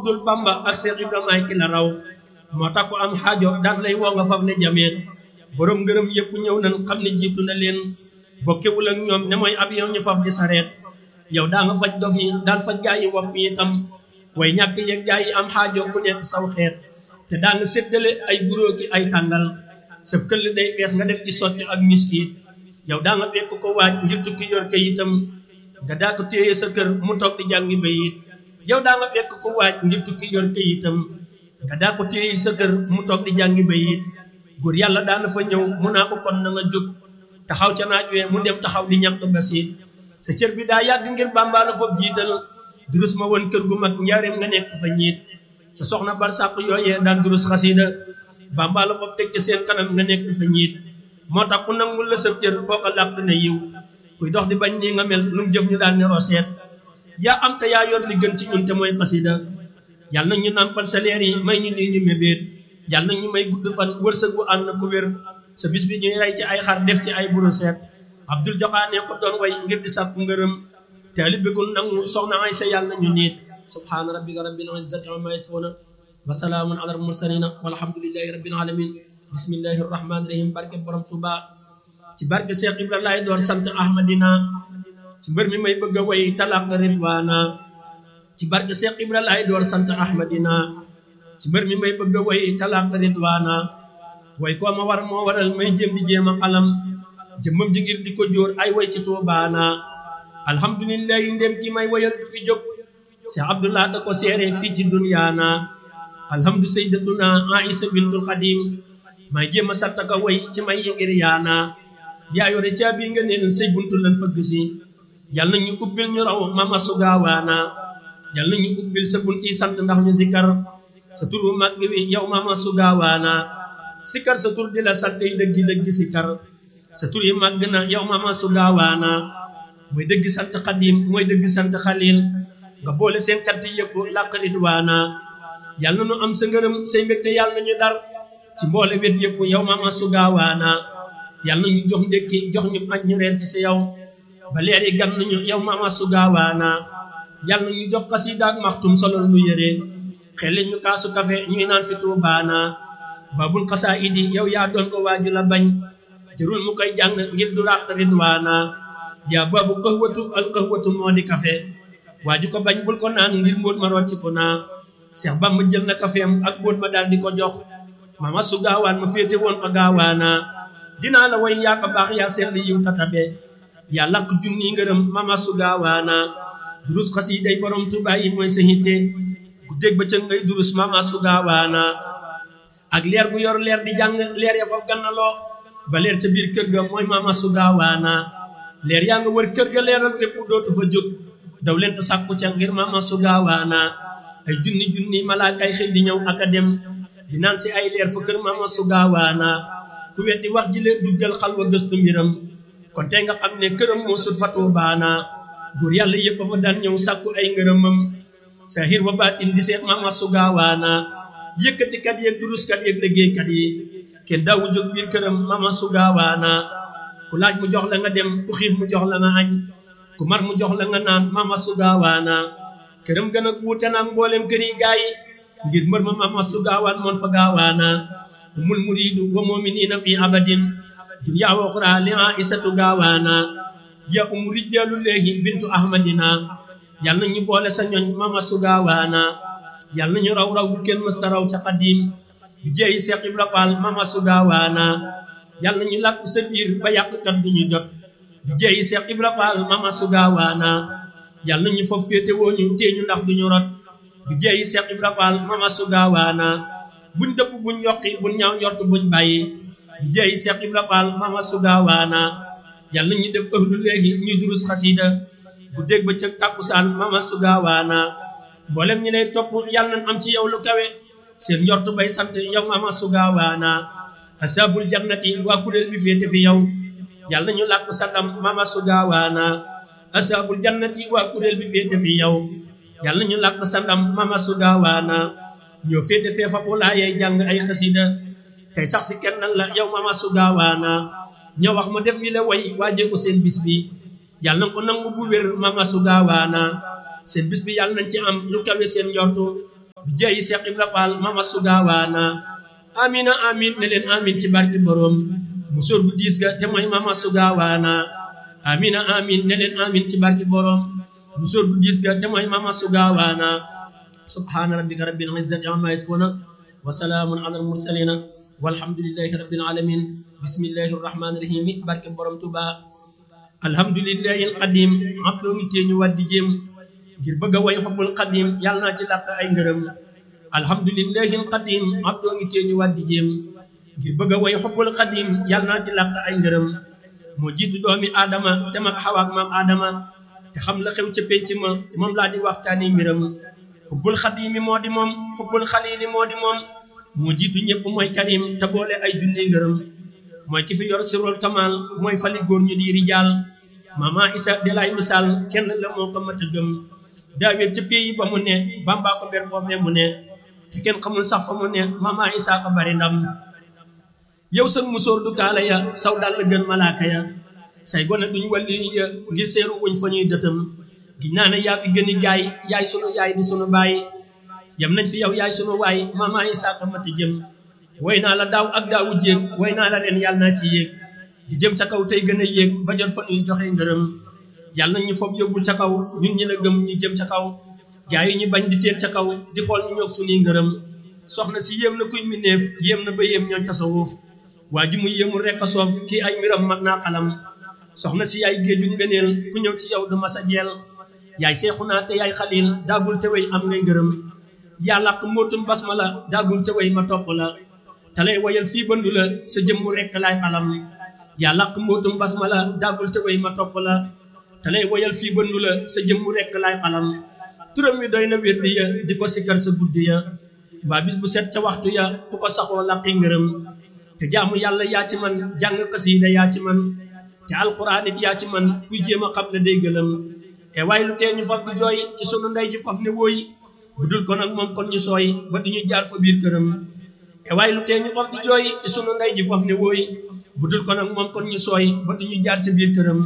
dul bamba ak Seex Ibrahima ay ki la raw moo tax ku am xaajo daan lay woo nga faf ne jameen borom ngërëm yëpp ñëw nan xam ne jiitu na leen bokkewul ak ñoom ne mooy avion ñu faf di sareet yow daa nga faj dof yi daan faj gaa yi wopp yi itam way ñàkk yeeg gaa yi am xaajo ku nekk saw xeet te daa nga séddale ay guróo ki ay tàngal sa këll day fees nga def ci socc ak miski yow daa nga fekk ko waaj ngir tukki yor kayitam nga daa ko téye sa kër mu toog di jàngi bayit yow daa nga fekk ko waaj ngir tukki yor kayitam nga daa ko téye sa kër mu toog di jàngi bayit góor yàlla daana fa ñëw mu naa ko kon na nga jóg taxaw ca naaj wee mu dem taxaw di ñàkk basiit sa cër bi daa yàgg ngir bàmbaa la foofu jiital durus ma woon kër gu mag njaareem nga nekk fa ñiit sa soxna bar sàq yooyee daan durus xasida bàmbaa la foofu teg ca seen kanam nga nekk fa ñiit moo tax ku nangul la sa cër kooka làq na yiw kuy dox di bañ nii nga mel lu mu jëf ñu daal ne roseet yaa am te yaa yor li gën ci ñun te mooy xasida yàlla na ñu nàmpal sa leer yi may ñu lii ñu mébéet yàlla na ñu may gudd fan wërsëg bu ànd ku wér sa bis bi ñuy rey ci ay xar def ci ay buru seet abdul joxaane ko doon way ngir di sàkku ngërëm taalib bi gun nangu soxna ay sa yàlla ñu niit subhaana rabbika rabbil izzati amma yasifuna wa salaamun ala mursalina walhamdulillahi rabbil alamin bismillahi rahmani rahim barke borom tuba ci barke Cheikh Ibra laay door sant ahmadina ci mbër mi may bëgg a way talaq ridwana ci barke Cheikh Ibra laay door sant ahmadina ci mbër mi may bëgg a way talaq ridwana way koo ma war moo waral may jéem di jéem a alam jëmmam ji ngir di ko jóor ay way ci tuubaana alhamdulillahi ndem ki may wayal du fi jóg Cheikh Abdullah ta ko seere fii ci dunyaana alhamdu sayyidatuna Aïsa bintul Xadim may jéem a sant ka way ci may yi ngir yaana yaa yore caabi nga neen say buntu lan fëgg si yal na ñu ubbil ñu raw mama sugaawaana yal na ñu ubbil sa bunti sant ndax ñu zikkar sa turu màgg wi yow mama sugaawaana sikkar sa tur di la sant yi dëggi dëggi sikkar sa tur yi màgg na yow mama sugaawaana mooy dëgg sant xadim mooy dëgg sant xalil nga boole seen cant yëpp làq ridwaana yal na ñu am sa ngërëm say mbégte yàlla nañu dar ci mboole wet yëpp yow mama sugaawaana yàlla na ñu jox ndékki jox ñu añ ñu reer fi si yow ba leer yi gan nañu yow mama sugaawaana yàlla na ñu jox xasida ak maxtum solol nu yére xel ñu kaasu kafe ñuy naan fi tuubaana babul xasaa idi yow yaa doon ko waaju la bañ jërul mu koy jàng ngir du ràq ridwaana yaa babu xëwatu al xëwatu moo di kafe waaju ko bañ bul ko naan ngir mbóot ma rocc ko naa Seex Bamba jël na kafeem ak mbóot ma daal di ko jox mama su gaawaan ma féete woon fa gaawaana dinaa la woy yaa ko baax yaa sell yiw tatabe yaa lakk junni ngërëm mama su gaawaana durus xasiiday borom Tuubaa yi mooy sa hitte guddeeg bëccëg ngay durus mama su gaawaana ak leer gu yor leer di jàng leer ya foofu gannaloo ba leer ca biir kër ga mooy mama su gaawaana leer yaa nga wër kër ga leeral lépp dootu fa jóg daw leen te sàkku ca ngir mama su gaawaana ay junni junni malaakay xëy di ñëw ak a dem di naan si ay leer fa kër mama su gaawaana ku wetti wax ji leen duggal xalwa gëstu mbiram kon tey nga xam ne këram moo sut fa tuubaana góor yàlla yëpp fa daan ñëw sàkku ay ngërëmam sahir wa baatin di seet mama su gaawaana yëkkatikat yeeg duruskat yeeg liggéeykat yi kenn daawu jóg biir këram mama su gaawaana ku laaj mu jox la nga dem ku xiif mu jox la nga añ ku mar mu jox la nga naan mama su gaawaana këram gën a wuute naag mboolem kër yi gaa yi ngir mbër ma mama su gaawaan moon fa gaawaana umul muridu wa muminina fi abadin dunya wa uxra li aisatu gaawaana ya umu rijaalu leehi bintu ahmadina yal na ñu boole sa ñoñ mama su gaawaana yal na ñu raw raw bu kenn mësta raw ca xadim bi jeeyi Seex Ibra Faal mama su gaawaana yal na ñu làkk sa biir ba yàqkat du ñu jot bi jeeyi Seex Ibra Faal mama su gaawaana yal na ñu foofu féete woo ñu tee ñu ndax du ñu rot bi jeeyi Seex Ibra Faal mama su gaawaana buñ dëpp buñ yokki buñ ñaaw njort buñ bàyyi bi jeeyi Seex Ibra Faal mama su gaawaana yal na ñu def ëhlu léegi ñuy durus xasida bu dégg ba ca tàkkusaan mama su gaawaana mboolem ñi lay topp yal nañ am ci yow lu kawe seen njort bay sant yow mama su gaawaana asabul jannati waa kuréel bi féete fi yow yal na ñu làkk sa ndam mama su gaawaana asabul jannati waa kuréel bi féete fi yow yal na ñu làkk sa ndam mama su gaawaana ñoo féete fee fa laayay jàng ay xasida tey sax si kenn la yow mama su gaawaana ñoo wax ma def yi la way waajee ko seen bis bi yàlla na ko nangu bu wér mama su gaawaana seen bis bi yàlla nañ ci am lu kawe seen njortu bi jeeyi Seex Ibra Faal mama sugaawaana amina amin ne leen amin ci barki borom musóor gu diis ga te mooy mama sugaawaana amina amin ne leen amin ci barki borom musóor gu diis ga te mooy mama sugaawaana subhaana rabbika rabbil izzati amma yasifuna wa salaamun ala al mursalina walhamdulillahi rabbil alamin bismillahi rahmani rahim barke borom Tuuba alhamdulillahi alqadim abdoo ngi tee ñu waddi jéem ngir bëgg a way xobbul qadim yàlla naa ci làq ay ngërëm alhamdulillahi alqadim abdoo ngi tee ñu waddi jéem ngir bëgg a way xobbul qadim yàlla naa ci làq ay ngërëm moo jiitu doomi aadama te mag xawaak maam aadama te xam la xew ca pénc ma moom laa di waxtaani mbiram xubbul xadimi moo di moom xubbul xalili moo di moom moo jiitu ñëpp mooy karim te boole ay junni ngërëm mooy ki fi yor sirul kamal mooy fali góor ñu di rijaal mama isa de lay misaal kenn la moo ko mat a gëm daawet ca pays ba mu ne bambaa ko ber foofee mu ne te kenn xamul sax fa mu ne mama isa ko bari ndam yow sa musóor du kaala ya saw dal la gën malaaka ya say gone duñ walli ya ngir seeru wuñ fa ñuy dëtam gi naa ne yaa fi gën i gaay yaay sunu yaay di sunu baay yam nañ fi yow yaay sunu waay mama isa ko mat a jëm woy naa la daaw ak daawu jéeg woy naa la ren yàlla naa ci yéeg di jëm ca kaw tey gën a yéeg ba jot fa ñuy joxe ngërëm yàlla na ñu fob yóbbu ca kaw ñun ñi la gëm ñu jëm ca kaw gaa yi ñu bañ di teen ca kaw di xool ñu ñoog suñuy ngërëm soxna si yéem na kuy mineef yéem na ba yéem ñooñ tasawuf waa ji mu yéemul rek a soof kii ay mbiram mag naa xalam soxna si yaay géeju ngëneel ku ñëw ci yow du masa jeel yaay seexu naa te yaay xalil daagul te wey am ngay ngërëm yaa làq mbootum basmala daagul te wey ma topp la te lay wayal fii bëndu la sa jëmmu rekk laay xalam yaa làq mbootum basmala daagul te wey ma topp la te lay wayal fii bëndu la sa jëmmu rekk laay xalam turam wi doy na wérdi ya di ko sikkar sa guddi ya mbaa bis bu set ca waxtu ya ku ko saxoo làqi ngërëm te jaamu yàlla yaa ci man jàng xasiida yaa ci man te alxuraan it yaa ci man kuy jéem a xam la day gëlëm e waaye lu tee ñu faf di jooy ci sunu ndey ji faf ne wooy bu dul ko nag moom kon ñu sooy ba duñu jaar fa biir këram e waaye lu tee ñu faf di jooy ci sunu ndey ji faf ne wooy bu dul ko nag moom kon ñu sooy ba duñu jaar ca biir këram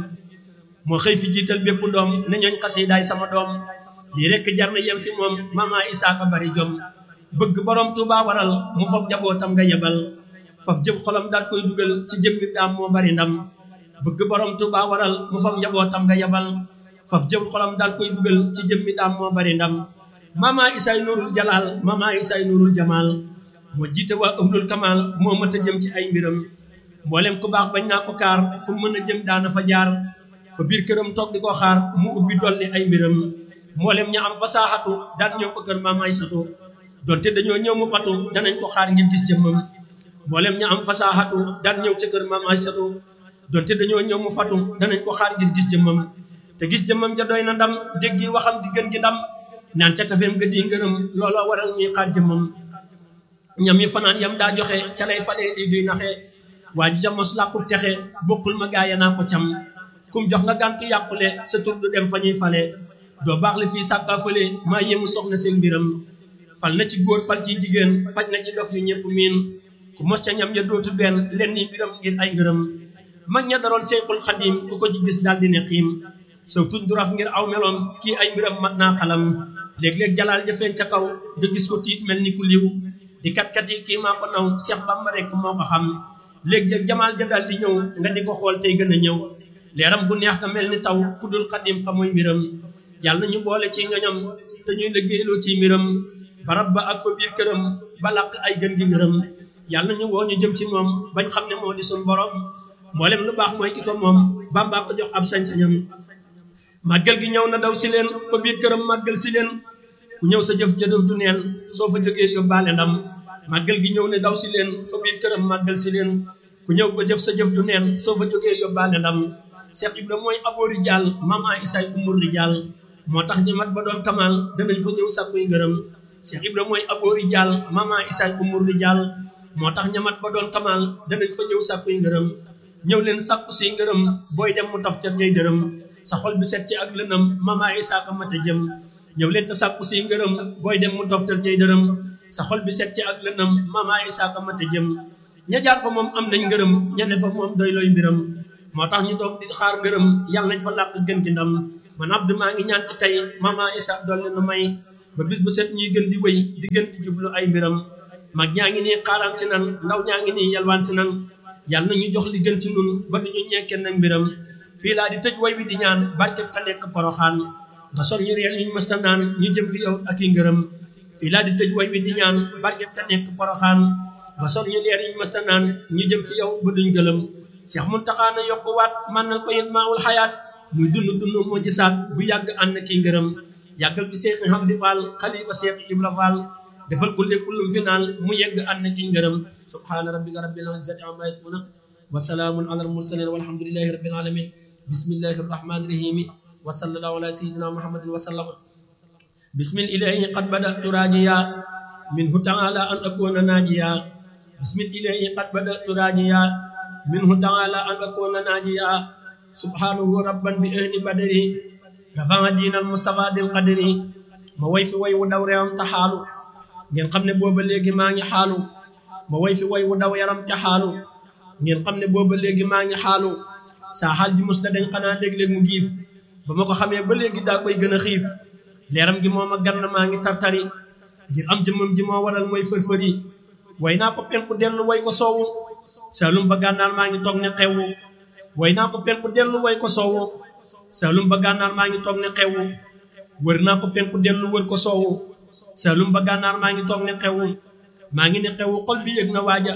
moo xëy fi jiital bépp doom ne ñooñ xasiidaay sama doom lii rekk jar na yem fi moom mama isaaka bari jom bëgg borom Tuuba waral mu foog jabootam nga yebal faf jëf xolam daal koy dugal ci jëmmi daam moo bari ndam bëgg borom Tuuba waral mu foog njabootam nga yebal faf jëf xolam daal koy dugal ci jëmmi daam moo bari ndam mama isaay nurul jalaal mama isaay nurul jamaal moo jiite waa ahlul kamal moo mat a jëm ci ay mbiram mboolem ku baax bañ naa ko kaar fu mën a jëm daana fa jaar fa biir këram toog di ko xaar mu ubbi dolli ay mbiram mboolem ña am fa saaxatu daan ñëw fa kër maam Aysatu donte dañoo ñëw mu fatu danañ ko xaar ngir gis jëmmam mboolem ña am fa saaxatu daan ñëw ca kër maam Aysatu donte dañoo ñëw mu fatu danañ ko xaar ngir gis jëmmam te gis jëmmam ja doy na ndam dégg waxam di gën gi ndam naan ca kafeem ga di ngërëm looloo waral ñuy xaar jëmmam ñam yi fanaan yam daa joxe ca lay falee lii duy naxe waa ji ca mos làqub texe bokkul ma gaaya naa ko cam kum jox nga gàntu yàqule sa tur du dem fa ñuy fale doo baax le fii sàkkaa fële maa yéemu soxna seen mbiram fal na ci góor fal ciy jigéen faj na ci dof yu ñëpp miin ku mos ca ñam ya dootu benn len ni mbiram ngir ay ngërëm mag ña daroon Seexul Xadim ku ko ci gis daldi ne xiim saw tuñ du raf ngir aw meloom kii ay mbiram mat naa xalam léeg-léeg jalaal ja feeñ ca kaw nga gis ko tiit mel ni ku liw di kat-kat yi kii maa ko naw Cheikh Bamba rek moo ko xam léeg-léeg jamaal ja daldi ñëw nga di ko xool tey gën a ñëw leeram bu neex nga mel ni taw ku dul xadim xamuy mbiram yàlla nañu boole ci ngañam te ñuy liggéeyloo ci mbiram barab ba ak fa biir këram ba làq ay gën gi ngërëm yàlla nañu woo ñu jëm ci moom bañ xam ne moo di suñ borom mboolem lu baax mooy ki ko moom bàmbaa ko jox ab sañ-sañam màggal gi ñëw na daw si leen fa biir këram màggal si leen ku ñëw sa jëf jëdëf du neen soo fa jógee yóbbaale ndam màggal gi ñëw ne daw si leen fa biir këram màggal si leen ku ñëw ba jëf sa jëf du neen soo fa jógee yóbbaale ndam Cheikh Ibra mooy aboori jaal mama isaay umur di jaal moo tax ñi mat ba doon kamal danañ fa ñëw sàkkuy ngërëm Cheikh Ibra mooy aboori jaal mama isaay umur di jaal moo tax ñi mat ba doon kamal danañ fa ñëw sàkkuy ngërëm ñëw leen sàkku si ngërëm booy dem mu taf ca ngay dërëm sa xol bi set ci ak lënam mama isaa ko mat a jëm ñëw leen te sàkku si ngërëm booy dem mu toftal cay dërëm sa xol bi set ci ak lënam mama isaa ko mat a jëm ña jaar fa moom am nañ ngërëm ña ne fa moom doy looy mbiram moo tax ñu toog di xaar ngërëm yàlla nañ fa làq gën ci ndam man abdu maa ngi ñaan ci tey mama isa dolli nu may ba bis bu set ñuy gën di wéy di gën di jublu ay mbiram mag ñaa ngi nii xaaraan si nan ndaw ñaa ngi nii yalwaan si nan yàlla na ñu jox li gën ci nun ba duñu ñekkee nag mbiram fii laa di tëj way wi di ñaan barke ka nekk poroxaan nga sol ñu reer yuñ mësta naan ñu jëm fi yow ak i ngërëm fii laa di tëj way wi di ñaan barke ka nekk poroxaan nga sol ñu leer yuñ mësta naan ñu jëm fi yow ba duñ gëlëm Seex Muntaxa na yokku waat man nañ ko yit maawul xayaat muy dund dund moo gisaat bu yàgg ànd ki ngërëm yàggal bi Seex Hamdi Fall xalifa Seex Ibra Fall defal ko lépp lu fi naan mu yegg ànd ki ngërëm subhaana rabbika rabbil izzati amma yasifuna wa salaamun ala al mursalin walhamdulillahi rabbil alamin bismillahi rahmani rahim wa sallallahu ala sayyidina muhammadin wa sallam bismil ilahi qad badatu rajiya minhu ta'ala an akuna najiya bismil ilahi qad badatu rajiya minhu ta'ala an akuna najiya subhanahu rabban bi ahli badri rafa'a dinal mustafa dil qadri ma way fi way wu daw réewam ta xaalu ngeen xam ne booba léegi maa ngi xaalu ma way fi way wu daw yaram te xaalu ngeen xam ne booba léegi maa ngi xaalu saa xaal ji mus na dañ xanaa léeg-léeg mu giif ba ma ko xamee ba léegi daa koy gën a xiif leeram gi moo ma gann maa ngi tartari ngir am jëmmam ji moo waral mooy fër-fër yi way naa ko penku dellu way ko soowu saalum ba gànnaar maa ngi toog ne xewwu way naa ko penku dellu way ko soowu saalum ba gànnaar maa ngi toog ne xewwu wër naa ko penku dellu wër ko soowu saalum ba gànnaar maa ngi toog ne xewwu maa ngi ne xewwu xol bi yëg na waaja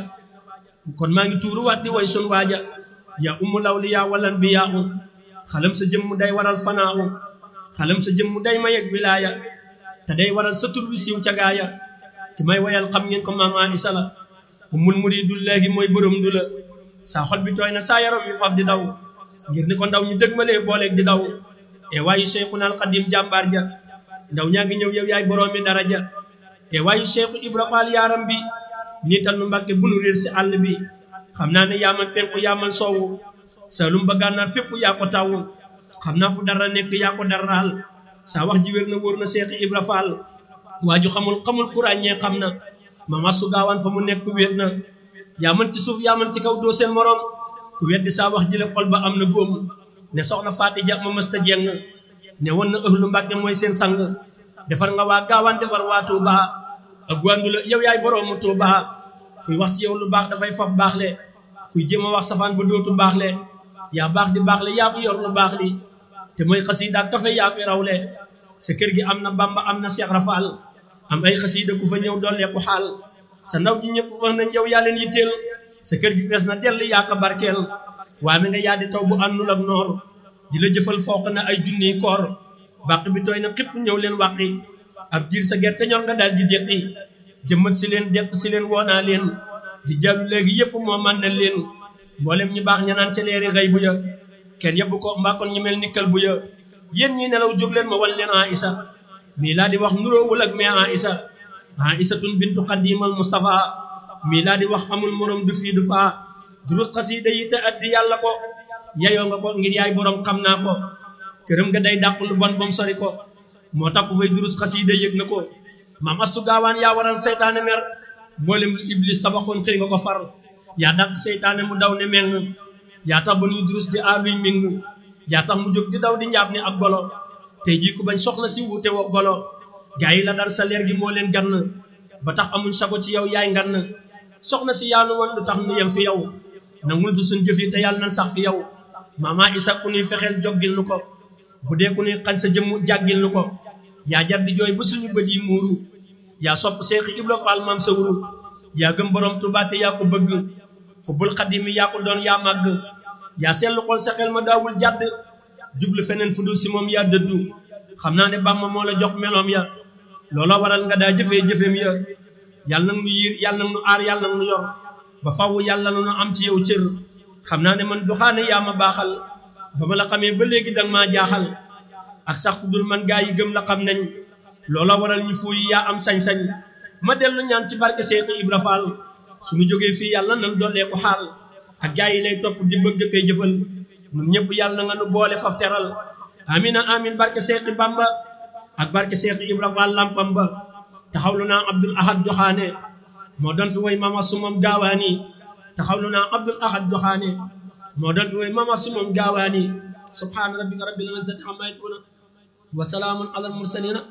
kon maa ngi tuuruwaat di way sun waaja yaa ummu lawliyaa walan bi yaa u xalam sa jëmm day waral fanaa u xalam sa jëmm day ma yegg wilaaya te day waral sa tur wi siiw ca gaaya ki may wayal xam ngeen ko maama isa la ummul muridullahi mooy borom du la saa xol bi tooy na saa yaram wi faf di daw ngir ni ko ndaw ñi dëgmalee booleeg di daw e waayu cheikhuna al qadim jàmbaar ja ndaw ñaa ngi ñëw yow yaay boroomi daraja e waayu cheikhu ibra faal yaaram bi niital nu mbàkke bu nu réer si àll bi xam naa ne yaaman penku yaaman soowu saalum ba gànnaar fépp yaa ko tawu xam naa fu dara nekk yaa ko daraal saa wax ji wér na wóor na seex ibra faal waaju xamul xamul ku ràññee xam na mama su gaawaan fa mu nekk wéet na yaa mën ci suuf yaa mën ci kaw doo seen morom ku weddi saa wax ji le xol ba am na góom ne soxna faati ja ma mësta jeng ne woon na ëhlu mbàkke mooy seen sang defar nga waa gaawaan defar waa tuuba ak gwandu la yow yaay boroomu tuuba kuy wax ci yow lu baax dafay faf baax le kuy jéem a wax safaan ba dootu baax le yaa baax di baax le yaa fi yor lu baax li te mooy xasiida ak kafe yaa fi rawle sa kër gi am na bamba am na seex rafaal am ay xasiida ku fa ñëw dolleeku xaal sa ndaw ji ñëpp wax nañ yow yaa leen yitteel sa kër gi fees na dell yaa ko barkeel waa mi nga yaa di taw bu àndul ak noor di la jëfal fooq na ay junniy koor bàq bi tooy na xipp ñëw leen wàqi ab diir sa gerte ñor nga daal di déqi jëmmat si leen deq si leen woonaa leen di jàllu léegi yëpp moo man na leen mboolem ñu baax ña naan ca leeri xëy bu ya kenn yebbu ko mbaakoon ñu mel ni kël bu ya yéen ñi nelaw jóg leen ma wan leen a isa mii laa di wax nuroowul ak mais a isa a isatun bintu xadimal mustafa mii laa di wax amul morom du fii du faa durul xasiida yi te addi yàlla ko yeyoo nga ko ngir yaay borom xam naa ko këram nga day dàq lu bon bom sori ko moo tax ku fay durus xasiida yëg na ko maam astu gaawaan yaa waral seytaane mer mboolem lu iblis tabaxoon xëy nga ko far yaa dàq seytaane mu daw ne meng yaa tax ba nuy durus di aaluy ming yaa tax mu jóg di daw di njaab ni ab golo tey jii ku bañ soxla si wuute woo golo gaa yi la dar sa leer gi moo leen gann ba tax amuñ sago ci yow yaay ngann soxna si yaanu woon lu tax nu yem fi yow nangul du suñ jëf yi te yàlla nañ sax fi yow mama isa ku nuy fexeel joggil nu ko bu dee ku nuy xañ sa jëmm jàggil nu ko yaa jar di jooy ba suñu bët yi muuru yaa sopp seexi ibra faal maam sa wuru yaa gëm borom Tuubaa te yaa ko bëgg xubbul xadimi yaa ko doon yaa màgg yaa seetlu xol sa xel ma daawul jàdd jublu feneen fu dul si moom yaa dëddu xam naa ne bàmma moo la jox meloom ya loola waral nga daa jëfee jëfeem ya yàlla nag nu yiir yàlla nag nu aar yàlla nag nu yor ba faww yàlla na nu am ci yow cër xam naa ne man joxaane yaa ma baaxal ba ma la xamee ba léegi danga maa jaaxal ak sax ku dul man gaa yi gëm la xam nañ loola waral ñu fuuy yaa am sañ-sañ ma dellu ñaan ci barke Seexu Ibra Faal suñu jógee fii yàlla nan dollee ko xaal ak gaa yi lay topp di bëgg koy jëfal ñun ñëpp yàlla na nga nu boole faf teral amina amin barke Seexi Bamba ak barke Seexu Ibra Faal lampam ba taxawlu naa Abdul Ahad Joxaane moo doon fi woy mama su moom gaawaani taxawlu naa Abdul Ahad Joxaane moo doon fi woy mama su moom gaawaani subhaana rabbika rabbil izzati ammaa yasifuun wa salaamun alal mursaliin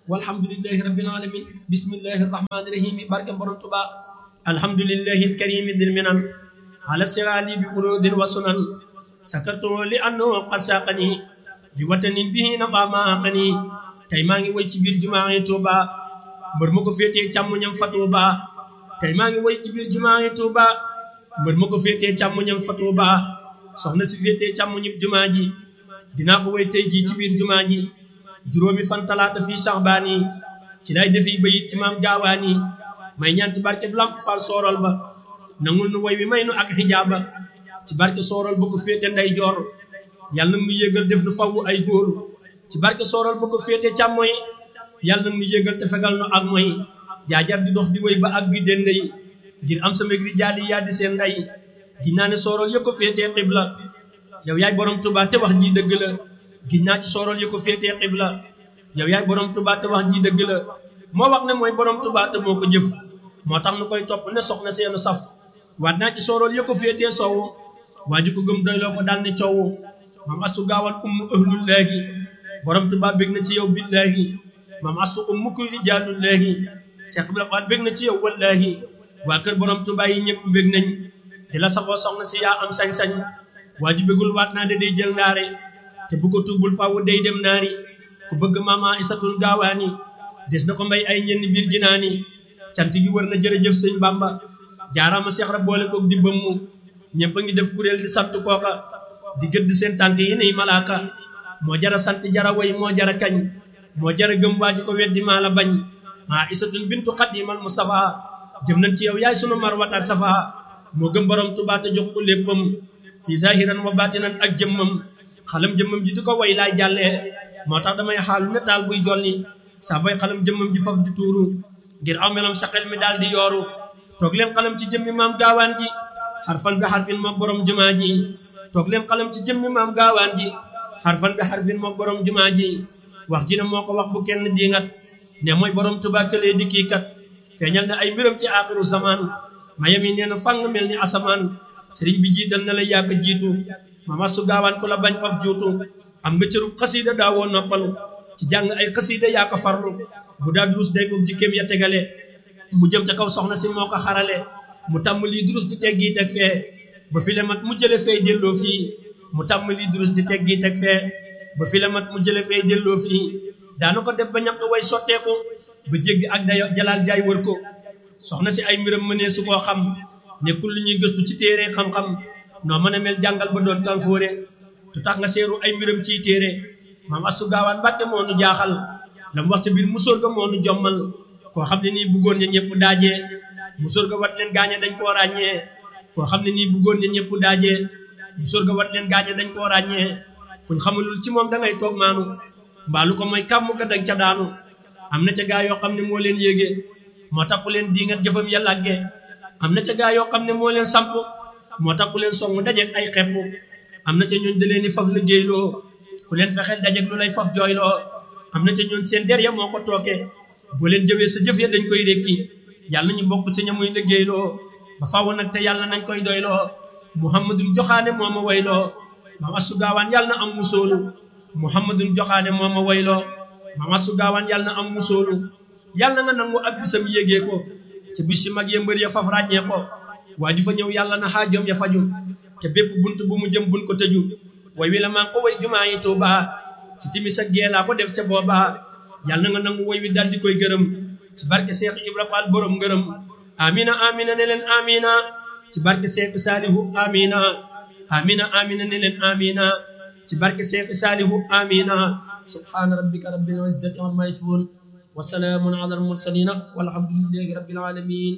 walhamdulillahi rabbil alamin bismillahi rahmani rahim barke borom tuba alhamdulillahi alkarimi dil minan ala sirali bi urudin wa sunan sakartu li annahu qad saqani li watanin bihi naqama aqani tey maa ngi woy ci biir jumaa yi tuuba mbër ma ko féetee càmmoñam fa tuuba tey maa ngi woy ci biir jumaa yi tuuba mbër ma ko féetee càmmoñam fa tuuba soxna si féetee càmmoñu jumaa ji dinaa ko woy tey jii ci biir jumaa ji juróomi fan talaata fii saxbaan yi ci lay defi bayit ci maam gaawaan yi may ñaanti barke lamp fal soorol ba nangul nu woy wi may nu ak xijaaba ci barke soorol ba ko féete nday joor yàlla nag nu yégal def nu fawwu ay góor ci barke soorol ba ko féete càmmoy yàlla nag nu yégal te fegal nu ak moy jaajar di dox di woy ba ak gi dende yi ngir am sa megri jaali yaa di seen nday giñ naa ne soorol ya ko féetee xibla yow yaay borom Tuubaa te wax ji dëgg la giñ naa ci soorol ya ko féetee xibla yow yaay borom Tuubaa te wax ji dëgg la moo wax ne mooy borom Tuubaa te moo ko jëf moo tax nu koy topp ne soxna seenu saf waat naa ci soorol ya ko féetee soowu waa ji ko gëm doyloo ko daal ne coowu maam astu gaawal ummu ahlullaahi borom Tuubaa bég na ci yow billaahi maam astu ummu kuy rijaalullaahi Seex Ibra Faal bég na ci yow wallaahi waa kër borom Tuubaa yi ñëpp bég nañ di la safoo soxna si yaa am sañ-sañ waa ji bégul waat naa de day jël ndaare te bu ko tuubul faawu day dem naari ku bëgg mama isatul gaawaani des na ko mbay ay ñenn biir jinaani cant gi wër na jërëjëf sëñ Bamba jaaraama Seex Ibra boole koog di bëmmu ñëpp a ngi def kuréel di sant kooka di gëdd seen tànk yi nay malaaka moo jara sant jara way moo jara kañ moo jara gëm waa ji ko weddi maa la bañ maa isatun bintu xadimal mustafa jëm nañ ci yow yaay sunu marwat ak safa moo gëm borom Tuubaa te jox ko léppam fi zahiran wa batinan ak jëmmam xalam jëmmam ji di ko way laay jàllee moo tax damay xaalu ne taal buy jolli saa boy xalam jëmmam ji faf di tuuru ngir aw melam sa xel mi daal di yooru toog leen xalam ci jëmmi maam gaawaan ji xarfan bi xarfin mook borom jumaa ji toog leen xalam ci jëmmi maam gaawaan ji xarfan bi xarfin mook borom jumaa ji wax ji ne moo ko wax bu kenn diingat ne mooy borom Tuubaa këlee di kii kat feeñal na ay mbiram ci aaxiru zaman mayam yi nee na fang mel ni asamaan sëriñ bi jiital na la yàgg jiitu mama su gaawaan ko la bañ faf juutu am nga cërub xasiida daawoo noppalu ci jàng ay xasiida yaa ko farlu bu daa durus day ko jikkéem ya tegale mu jëm ca kaw soxna si moo ko xarale mu tàmm lii durus di teggi teg fee ba fi le mat mu jële fee delloo fii mu tàmm lii durus di teggi teg fee ba fi le mat mu jële fee delloo fii daana ko def ba ñaq way sotteeku ba jéggi ak dayo jalaal jaay wër ko soxna si ay mbiram mënee su koo xam nekkul lu ñuy gëstu ci téere xam-xam noo mën a mel jàngal ba doon kanfóore tu tax nga seeru ay mbiram ciy téere maam astu gaawaan mbàtte moo nu jaaxal la mu wax ca biir musóor ga moo nu jommal koo xam ne nii bëggoon ne ñëpp daajee musóor ga wat leen gaañe dañ koo ràññee koo xam ne nii bëggoon ne ñëpp daajee musóor ga wat leen gaañe dañ koo ràññee kuñ xamalul ci moom da ngay toog maanu mbaalu ko mooy kàmm ga dañ ca daanu am na ca gaa yoo xam ne moo leen yéege moo tax ku leen diingat jëfam ya làgge am na ca gaa yoo xam ne moo leen samp moo tax ku leen song dajeeg ay xepp am na ca ñooñ da leen di faf liggéeyloo ku leen fexeel dajeeg lu lay faf jooyloo am na ca ñooñ seen der ya moo ko tooke boo leen jëwee sa jëf ya dañ koy rékki yàlla ñu bokk ci ña muy liggéeyloo ba faaw nag te yàlla nañ koy doyloo muhammadun joxaane moo ma wayloo maam asu gaawaan yàlla na am musoolu muhammadun joxaane moo ma wayloo maam asu gaawaan yàlla na am musoolu yàlla nga nangu ak bisam yéegee ko ca bis yi mag ya mbër ya faf ràññee ko waa ju fa ñëw yàlla na xaajam ya faju te bépp bunt bu mu jëm bun ko tëju way wi la maa ko way jumaa yi Tuuba ci timis ak gee laa ko def ca booba yàlla na nga nangu way wi dal di koy gërëm ci barke Seex Ibra Faal borom ngërëm amina amina ne leen amina ci barke Seex Saalihu amina amina amina ne leen amina ci barke Seex Saalihu amina subhaana rabbika rabbil izzati amma yasifuun wa salaamun ala al mursalina walhamdulillahi rabbil alamin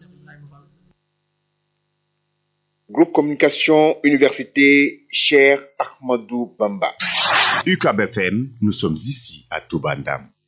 Groupe Communication Université Cheikh Ahmadou Bamba. UCAB FM, nous sommes ici à Toubandam.